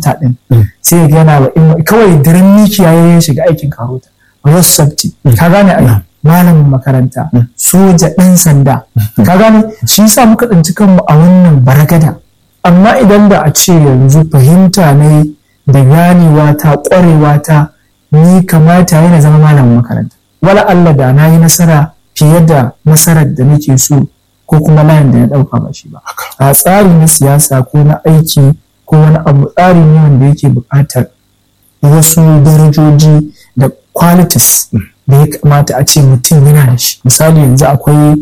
karota din sai ga yana wa kawai daren mikiya ya shiga aikin karota road safety ka gane ai malamin makaranta soja ɗan sanda ka gane shi yasa muka tsinci kanmu a wannan baragada amma idan da a ce yanzu fahimta ne da ganewa ta ƙwarewa ta ni kamata yana zama malamin makaranta wala Allah da na yi nasara fiye da nasarar da nake so ko kuma layin da ya ɗauka ba shi ba a tsari na siyasa ko na aiki ko wani abu tsari ne wanda yake buƙatar wasu darajoji da qualities da ya kamata a ce mutum yana da shi misali yanzu akwai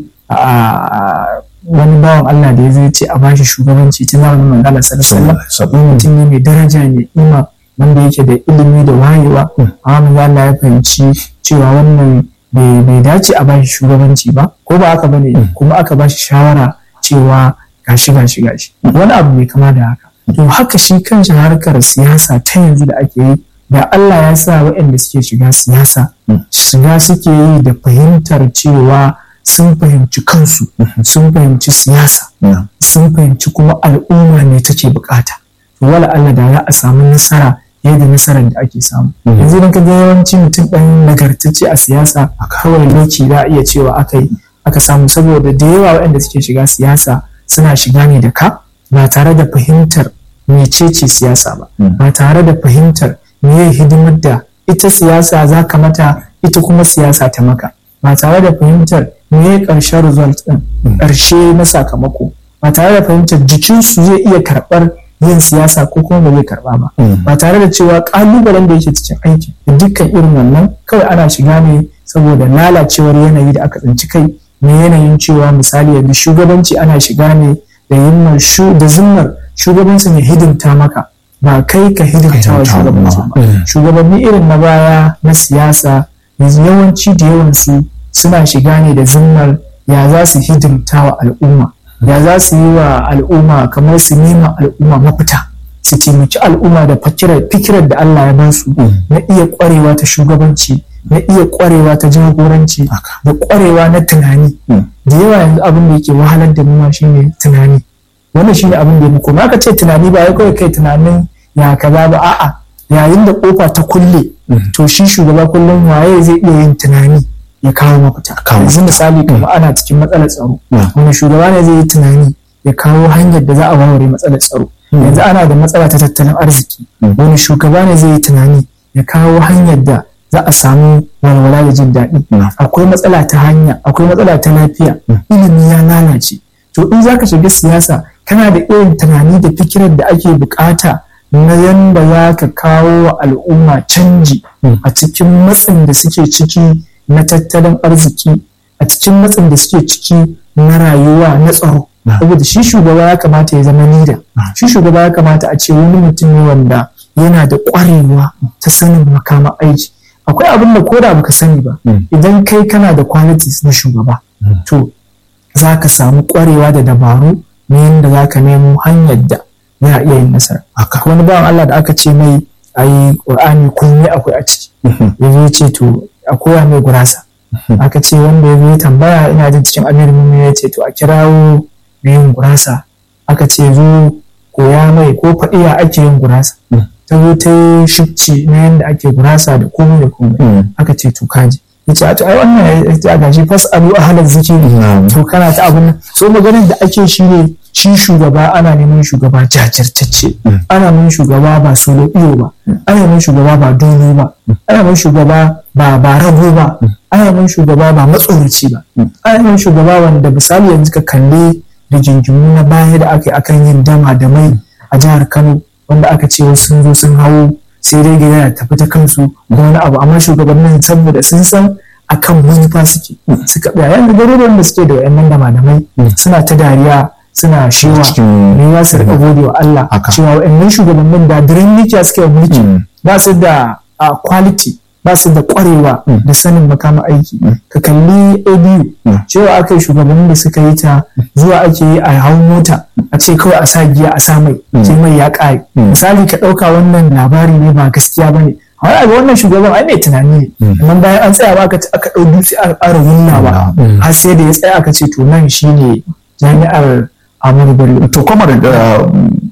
wani bawan Allah da ya zai ce a bashi shugabanci tun zamanin manzala sallallahu alaihi mutum ne mai daraja mai ima wanda yake da ilimi da wayewa amma manzala ya fahimci cewa wannan bai dace a bashi shugabanci ba ko ba haka bane kuma aka bashi shawara cewa gashi gashi gashi wani abu mai kama da haka to haka shi kanshi harkar siyasa ta yanzu da ake yi da Allah ya sa waɗanda suke shiga siyasa shiga suke yi da fahimtar cewa sun fahimci kansu sun fahimci siyasa sun fahimci kuma al'umma ne take bukata wala Allah da za a samu nasara yadda nasarar da ake samu yanzu idan ka ga yawanci mutum ɗan nagartacce a siyasa kawai lokaci za a iya cewa aka yi aka samu saboda da yawa waɗanda suke shiga siyasa suna shiga ne da ka ba tare da fahimtar mecece siyasa ba ba tare da fahimtar meye hidimar da ita siyasa za ka mata ita kuma siyasa ta maka ba tare da fahimtar meye ƙarshen result ɗin ƙarshe na sakamako ba tare da fahimtar jikinsu zai iya karɓar yin siyasa ko kuma ba zai karɓa ba ba tare da cewa ƙalubalen da yake cikin aiki da dukkan irin wannan kawai ana shiga ne saboda lalacewar yanayi da aka tsinci kai na yanayin cewa misali yanzu shugabanci ana shiga ne da yimmar da zimmar shugabanci ne hidimta maka ba kai ka hidimta wa shugabanci ba shugabanni irin na baya na siyasa yawanci da yawansu suna shiga ne da zimmar ya za su hidimta wa al'umma ya za su yi wa al'umma kamar su nema al'umma mafita su taimaki al'umma da fikirar da Allah ya basu na iya kwarewa ta shugabanci na iya kwarewa ta jagoranci da kwarewa na tunani da yawa yanzu abin da yake wahalar da mu shine tunani wannan shine abin da ya muku ma ka ce tunani ba ya kawai kai tunanin ya kaza ba a'a yayin da kofa ta kulle to shi shugaba kullum waye zai iya yin tunani ya kawo mafita yanzu misali kamar ana cikin matsalar tsaro wani shugaba ne zai yi tunani ya kawo hanyar da za a warware matsalar tsaro yanzu ana da matsala ta tattalin arziki wani shugaba ne zai yi tunani ya kawo hanyar da za a samu walwala da jin daɗi akwai matsala ta hanya akwai matsala ta lafiya ilimi ya lalace to in za ka shiga siyasa kana da irin tunani da fikirar da ake bukata na yanda za ka kawo wa al'umma canji a cikin matsin da suke ciki na tattalin arziki a cikin matsin da suke ciki na rayuwa na tsaro saboda shi shugaba ya kamata ya zama nida shi shugaba ya kamata a ce wani mutum ne wanda yana da ƙwarewa ta sanin makama aiki akwai abin da koda baka sani ba idan kai kana da qualities na shugaba to za ka samu ƙwarewa da dabaru na yadda za ka nemo hanyar da za a iya yin nasara wani bawan Allah da aka ce mai ayi ƙur'ani komai akwai a ciki ya ce to a koya mai gurasa aka ce wanda ya zo tambaya ina jin cikin amirin ya ce to a kirawo mai yin gurasa aka ce zo koya mai ko faɗi ya ake yin gurasa ta zo ta yi shifci na yadda ake gurasa da komai da komai aka ce to kaji ya ce a to ai wannan ya ce a gashi fas alu a halar zikiri to kana ta abin nan so maganin da ake shi ne shi shugaba ana neman shugaba jajirtacce ana neman shugaba ba solo iyo ba ana neman shugaba ba dole ba ana neman shugaba ba ba rago ba ana neman shugaba ba matsoraci ba ana neman shugaba wanda misali yanzu ka kalli da jinjimu na baya da aka yi akan yin dama da mai a jihar Kano wanda aka ce wasu sun zo sun hawo sai dai gida ya tafi ta kansu ko wani abu amma shugabannin saboda sun san akan manufa suke suka tsaya yanzu garuruwan da suke da wayannan dama da mai suna ta dariya suna shewa ne za su rika gode wa Allah cewa wayannan shugabannin da diren mikiya suke mulki ba su da quality ba su da kwarewa da sanin makama aiki ka kalli abu cewa aka yi shugabannin da suka yi ta zuwa ake yi a hau mota a ce kawai a sa giya a sa mai sai mai ya ƙare misali ka ɗauka wannan labari ne ba gaskiya ba ne wani abu wannan shugaban ai mai tunani ne amma bayan an tsaya ba aka ɗau dutse aka ƙara wullawa har sai da ya tsaya aka ce to nan shine jami'ar Amadu Bello. To kuma da